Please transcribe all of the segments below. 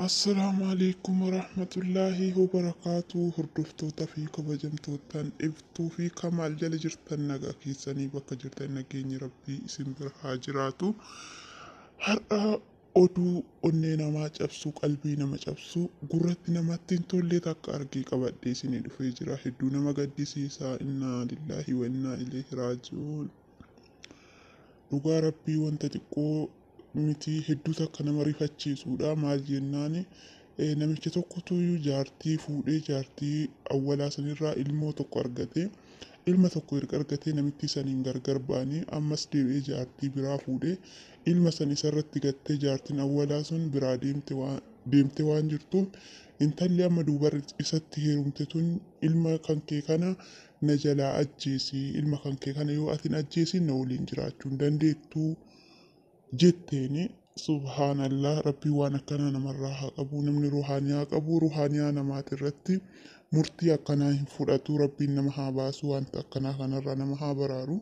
Assalaamu alaikum warahmatullaahi wabarakaatu hordoftoota fi kabajamtootaan ibtuu fi kamaal jala jirtan nagaa keessanii bakka jirtan nageenyi rabbii isin bira haa jiraatu. Har'a oduu onnee namaa cabsu qalbii nama cabsu gurratti namatti hin tolle takka argee qabadhee isinii dhufee jira hedduu nama gaddisiisaa innaa lillaahi wa innaa ilaihi raaji'uun. Dhugaa rabbii wanta xiqqoo miti hedduu takka nama rifachiisudha. Maal jennaan namicha tokkotu jaartii fuudhee jaartii awwalaa sanirraa ilmoo tokko argate. Ilma tokko erga argatee namitti saniin gargar ba'anii ammas deebi'ee jaartii biraa fuudhee ilma san isarratti gattee jaartiin awwalaa sun biraa deemte waan deemte waan jirtuuf intalli amma duuba isatti heerumte tun ilma kan kee kana na jalaa ajjeesi ilma kan kee kana yoo atin ajjeesin na waliin jiraachuu hin dandeettuu jetteeni subhaanallah rabbii waan akkanaa namarraa haa qabu namni ruhaaniyaa qabu ruhaaniyaa namaati irratti murtii akkanaa hin fudhatu rabbiin nama haa baasu wanta akkanaa kanarraa nama haa baraaru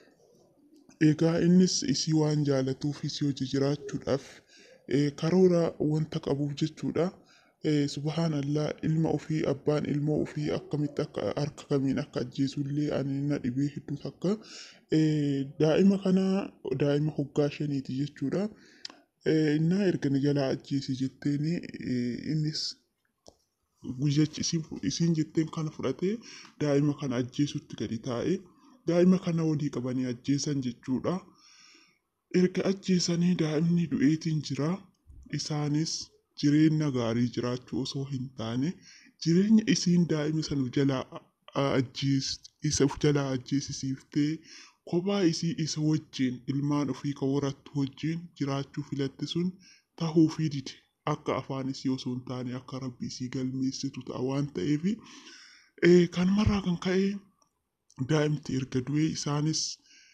egaa innis isii waan jaalatuuf isii hojii jiraachuudhaaf karoora wanta qabuuf jechuudha. subhaanallah ilma ofii abbaan ilmoo ofii akkamitti akka harka kamiin akka ajjeesullee ani na dhibee hedduu takka daa'ima kana daa'ima hoggaa shaniiti jechuudha. Innaa erga na jalaa ajjeesi jetteeni innis guyyachi isiin jetteen kana fudhatee daa'ima kana ajjeesutti gadi taa'e daa'ima kana walii qabanii ajjeesan jechuudha. Erga ajjeesanii daa'imni du'eetiin jira isaanis jireenya gaarii jiraachuu osoo hin taane jireenya isiin daa'ima sana jalaa isa jalaa ajjeesisiiftee kophaa isii isa wajjin ilmaan ofii kan horattu wajjin jiraachuu filatte sun tahuu fi dide akka afaan isii osoo hin taane akka rabbi isii galmeessitu ta'a waan ta'eef kanumarraa kan ka'e daa'imti erga du'ee isaanis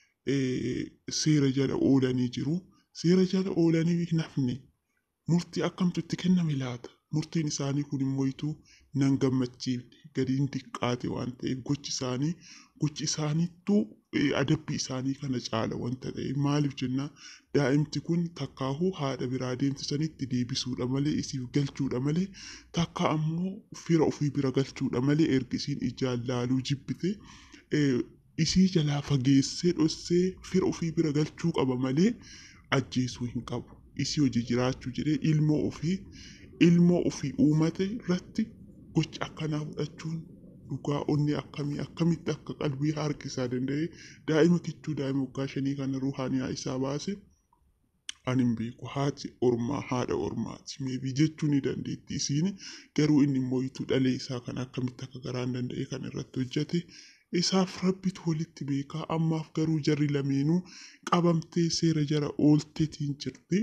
seera jala oolanii jiru. Seera jala oolanii nafni murtii akkamtu itti kenname laata? Murtiin isaanii kun immoo nan gammachiifne gadi hin diqqaate waan ta'eef gochi isaanii gochi isaaniittuu adabbii isaanii kana caala wanta ta'e maaliif jennaan daa'imti kun takkaahuu haadha biraa deemsisanitti deebisuudha malee isiif galchuudha malee takka ammoo fira ofii bira galchuudha malee erga isiin ijaan laaluu jibbite isii jalaa fageessee dhossee fira ofii bira galchuu qaba malee ajjeesuu hin qabu. isii hojii jiraachuu jedhee ilmoo ofii ilmoo ofii uumate irratti gocha akkanaa fudhachuun dhugaa onni akkamii akkamitti akka qalbii harkisaa danda'e daa'ima kichuu daa'ima waggaa shanii kana ruhaaniyaa isaa baase ani hin beeku haati ormaa haadha ormaati meebii jechuu ni dandeetti isiin garuu inni mooyituu dhalee isaa kan akkamitti akka garaan danda'e kan irratti hojjete isaaf rabbitu walitti beekaa ammaaf garuu jarri lameenuu qabamtee seera jara oolteetiin jirti.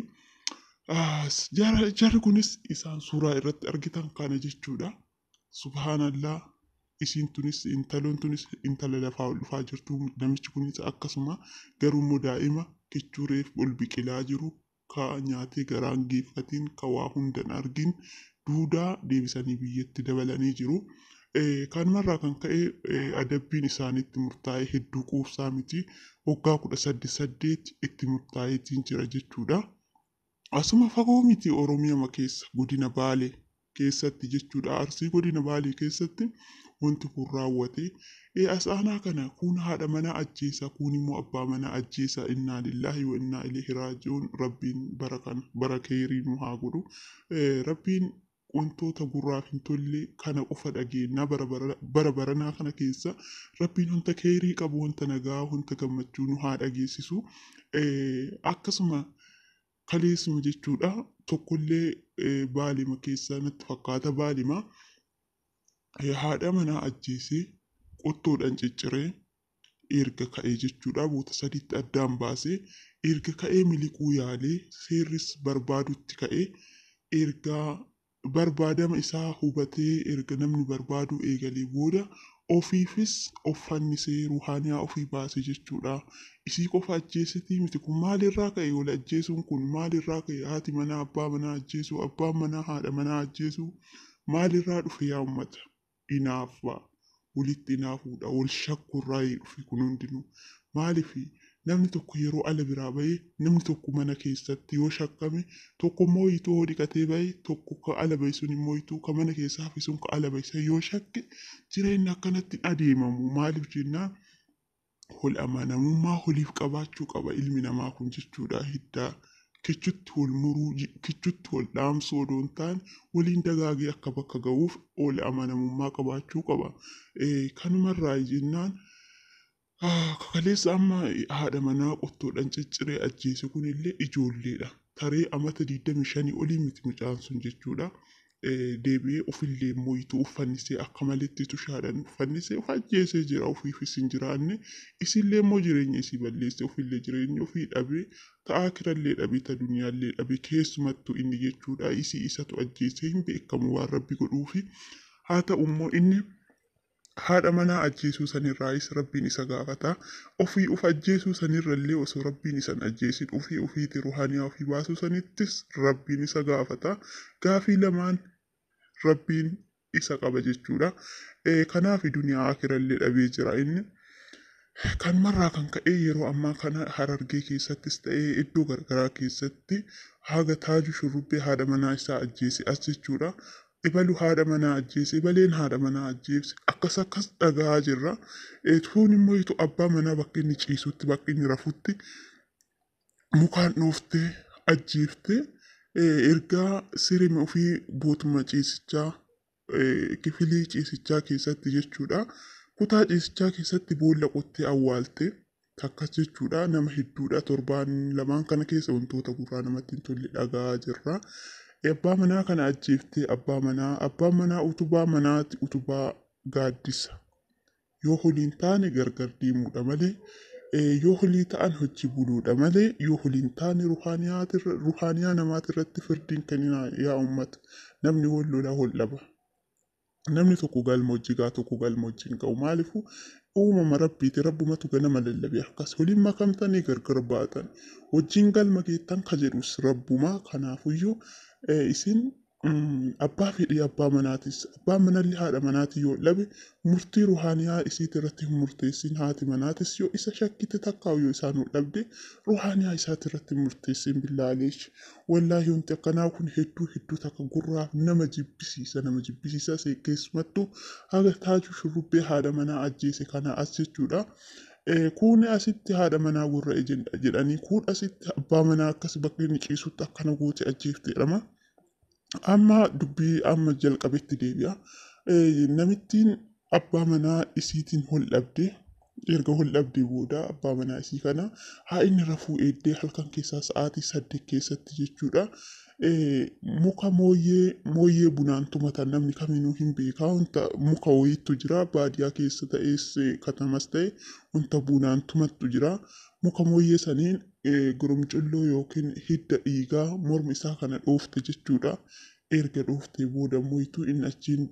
Jarri kunis isaan suuraa irratti argitan kana jechuudha. Subhaanallaa isiin tunis intaloon tunis intala lafaa ol dhufaa jirtu namichi kunis akkasuma garuu immoo daa'ima kichuureef ol biqilaa jiru ka nyaatee garaan geeffatiin ka waa hundan argin duudaa deebisanii biyyatti dabalanii jiru. Kanumarraa kan ka'e adabbiin isaanitti murtaa'e hedduu quubsaa miti waggaa kudha saddeet saddeet itti murtaa'eetiin jira jechuudha. Asuma fagoo miti Oromiyaa keessa godina Baalee keessatti jechuudha. Arsii godina Baalee keessatti wanti kun raawwate. Asaanaa kana kun haadha manaa ajjeesa kun immoo abbaa manaa ajjeesa innaa lillaahi wa innaa ilaihi raaji'uun rabbiin bara kana bara keerii nu haa godhu. Rabbiin wantoota gurraaf hin tolle kana qofa dhageenya bara baranaa kana keessa rabbiin wanta keerii qabu wanta nagaa wanta gammachuu nu haa dhageessisu. Akkasuma kaleessuma jechuudha tokkollee baalima keessa natti fakkaata baalima haadha manaa ajjeesee qottoodhaan cicciree erga ka'ee jechuudha boota sadiitti addaan baasee erga ka'ee miliquu yaalee seerris barbaadutti ka'ee ergaa barbaadama isaa hubatee erga namni barbaadu eegalee booda ofiifis of fannisee ruhaaniyaa ofii baase jechuudha. Isii qofa ajjeesitii miti kun maalirraa ka'e wal ajjeesuun kun maalirraa ka'e haati manaa abbaa manaa ajjeesuu abbaan manaa haadha manaa ajjeesuu maalirraa dhufe yaa uummata inaaffaa walitti inaafuudha wal shakkurraa dhufe kun hundinuu maaliif namni tokko yeroo ala biraa bahee namni tokko mana keessatti yoo shakkame tokko immoo hiituu hoo dhiqatee bahee tokko ka ala bahe sun immoo hiituu ka mana keessaa hafe sun ka ala bahe san yoo shakke jireenyi akkanatti adeemamu maaliif jennaan wal amanamummaa waliif qabaachuu qaba ilmi namaa kun jechuudha hiddaa kichutti wal muruu kichutti wal dhaamsuu odoo hin taane waliin dagaagee akka bakka ga'uuf wal amanamummaa qabaachuu qaba. Kanumarraa jennaan kaleessa amma haadha manaa qottoodhaan cicciree ajjeese kunillee ijoolleedha. Taree amata 25 olii miti mucaan sun jechuudha. deebi'ee ofillee mo'ituu uffannisee akka malitti tushaadhaan uffannisee of ajjeesee jira ofiifis hin jiraanne isillee immoo jireenya isii balleessee ofillee jireenya ofii dhabee ta'aa kirallee dhabee ta duniyaallee dhabee keessumattuu inni jechuudha isii isatu ajjeesee hin beekamu waan rabbi godhuufi haa ta'u immoo inni haadha manaa ajjeesuu sanirraayis rabbiin isa gaafata ofii uf ajjeesuu sanirrallee osoo rabbiin isan ajjeesin ofii ofiiti ruhaaniyaa ofii baasuu sanittis rabbiin isa gaafata gaafii lamaan rabbiin isa qaba jechuudha kanaaf duniyaa akirallee dhabee jira inni kanumarraa kan ka'e yeroo ammaa kana harargee keessattis ta'ee iddoo gargaraa keessatti haga taaju shurrubbee haadha manaa isaa ajjeese as jechuudha ibalu haadha manaa ajjeese ibaleen haadha manaa ajjeese akkas akkas dhagaa jirra tuun immoo itu abbaa manaa bakka inni ciisutti bakka inni rafutti mukaan dhooftee ajjeeftee ergaa sirima ofii bootuma ciisichaa kifilii ciisichaa keessatti jechuudha kutaa ciisichaa keessatti boolla qottee awwaalte takkas jechuudha nama hedduudha torbaan lamaan kana keessa wantoota gurraa namatti hin tolle dhagaa jirra. abbaa manaa kana ajjeeftee abbaa manaa abbaan manaa utubaa manaati utubaa gaaddisa yoo holiin taane gargar deemuudha malee yoo holii ta'an hojii buluudha malee yoo holiin taane ruhaaniyaa namaati irratti firdiin kennina yaa ummata namni wal lolaa wal dhaba namni tokko galma hojii gaa tokko galma hojii hin qabu maalifu uumama rabbiiti rabbumatu ganama lallabe akkas waliin makamtanii gargar baatan hojiin galma geettan ka jedhus rabbumaa kanaafuyyuu isin abbaa fedhii abbaa manaatis abbaan manallee haadha manaati yoo dhabe murtii ruhaaniyaa isiit irratti hin murteessin haati manaatis yoo isa shakkite takkaa'u yoo isaan dhabde ruhaaniyaa isaati irratti hin murteessin billaaleesh wallaahi wanti akkanaa kun hedduu hedduu takka gurraaf nama jibbisiisa nama jibbisiisa keessumattuu haga taaju shurrubbee haadha manaa ajjeese kana as jechuudha. Kun asitti haadha manaa gurra jedhanii kun asitti abbaa manaa akkas bakka inni ciisutti akkana goote ajjeefte jedhama. Amma dubbii amma jalqabetti deebi'a. Namittiin abbaa manaa isiitiin hol dhabde erga hol dhabdee booda abbaa manaa isii kana haa inni rafuu eeddee halkan keessaa sa'aatii saddeet keessatti jechuudha. muka mooyyee mooyyee bunaan tumatan namni kaminuu hin beekaa wanta muka wayiitu jira baadiyaa keessa ta'es katamas ta'e wanta bunaan tumattu jira muka mooyyee saniin goromcolloo yookiin hidda dhiigaa morma isaa kana dhoofte jechuudha erga dhooftee booda mooyituu inni achiin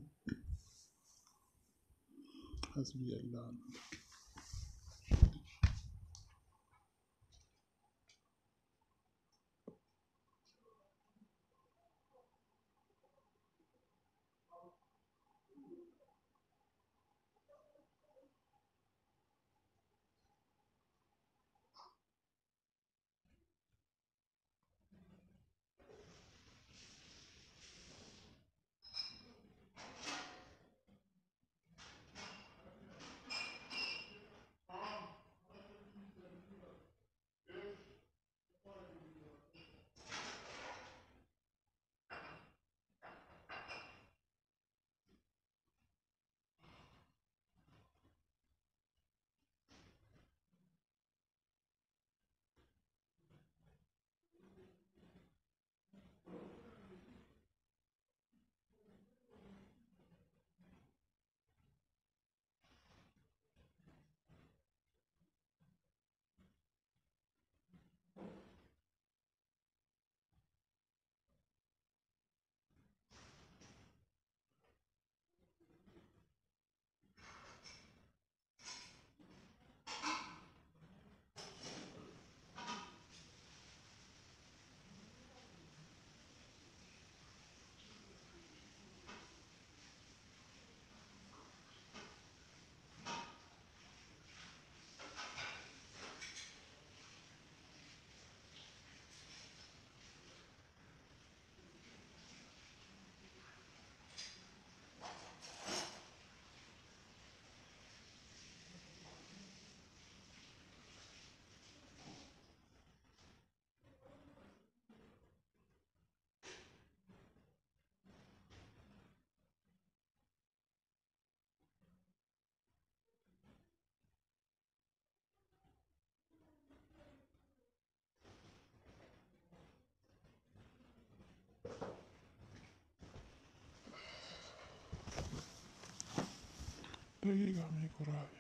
daqiiqaa meeqa waraabe?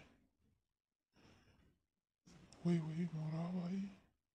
Wayi wayi mooraa waayii.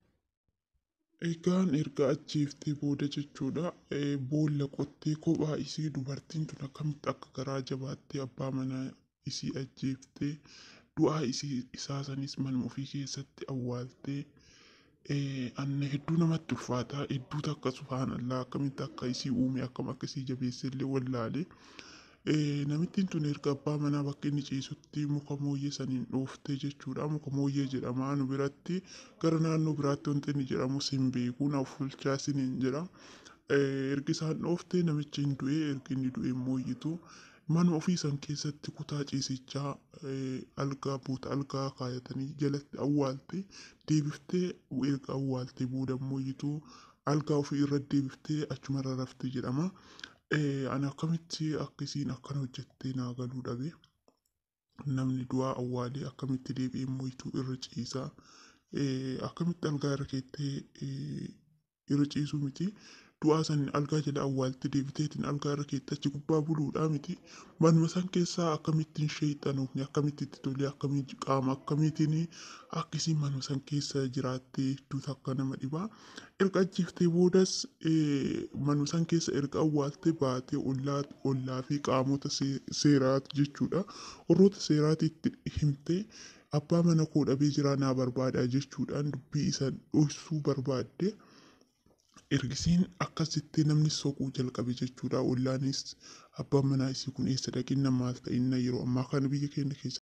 Egaan erga ajjeeftee booda jechuudha boolla qottee kophaa isii dubartiin tun akkamitti akka garaa jabaattee abbaa manaa isii ajjeeftee du'aa isii isaa sanis manuma ofii keessatti awwaaltee anna hedduu namatti ulfaataa hedduu takka subhaanallaa akkamitti akka isii uume akkam akka isii jabeesse illee wallaalee namittiin tun erga abbaa manaa bakka inni ciisutti muka mooyyee saniin dhooftee jechuudha muka mooyyee jedhama nu biratti gara naannoo biraatti wanti inni jedhamu sin beeku naaf fulchaa siniin jedha ergi isaan dhooftee namichi hin du'e ergi inni du'e mooyyitu manuma ofii san keessatti kutaa ciisichaa algaa buuta algaa kaayatanii jalatti awwaalte deebiftee erga awwaalte booda mooyyitu algaa ofii irra deebiftee achumarra rafte jedhama. Ani akkamitti akkasiin akkana hojjettee naa galuu dhabe namni du'aa awwaalee akkamitti deebi'ee mooyituu irra ciisaa akkamitti algaa irra keettee irra ciisuu miti du'aa san algaa jala awwaaltee deebiteetiin algaa irra keettee achi gubbaa buluudhaa miti manuma san keessaa akkamittiin sheexanoofni akkamitti itti tolee akkamitti qaama akkamitiin akkasiin manuma san keessa jiraattee hedduu takka nama dhibaa erga ajjeeftee boodas manuma san keessa erga awwaaltee baatee ollaa fi qaamota seeraatu jechuudha warroota seeraatiitti himtee abbaa mana koo dhabee jiraa naa barbaadaa jechuudhaan dubbii isa dhoksuu barbaadde. ergisiin akkasitti namni soquu jalqabe jechuudha ollaanis abbaan manaa isii kun eessa dhaqinna maal ta'inna yeroo ammaa kana biyya keenya keessa